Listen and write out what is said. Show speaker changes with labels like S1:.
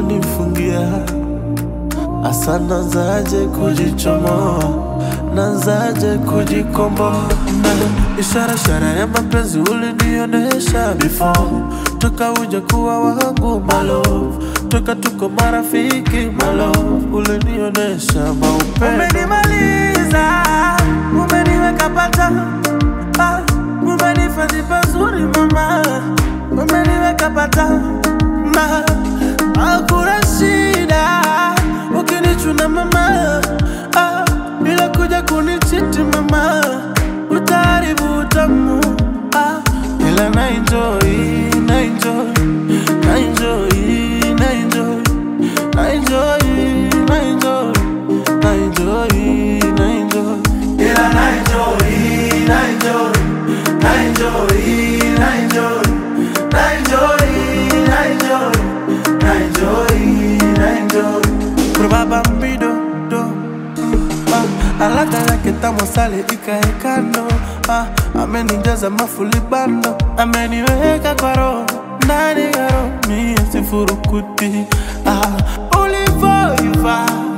S1: ulonifungia Asa nazaje kujichomoa, nazaje kujikomboa na ishara ishara ya mapenzi ulinionesha before, toka uja kuwa wangu malo, toka tuko marafiki malo, ulinionesha maupendo. Umenimaliza, umeniweka pata, ah, umenifadhi pazuri mama, umeniweka pata na hakuna shida ukinichuna mama, ah, bila kuja kunichiti mama, utaharibu utamu ah, ila na enjoy, na enjoy, na enjoy, na enjoy, na enjoy, na enjoy, na enjoy, na enjoy, ila na enjoy, na enjoy, na enjoy, na enjoy, na enjoy, na enjoy, na enjoy, na enjoy. Probaba mbido do ah, alaka yake tamu sale ikaekano ah, amenijaza mafulibano ameniweka kwa roho ndani ya roho mie sifurukuti ah, ulivoiva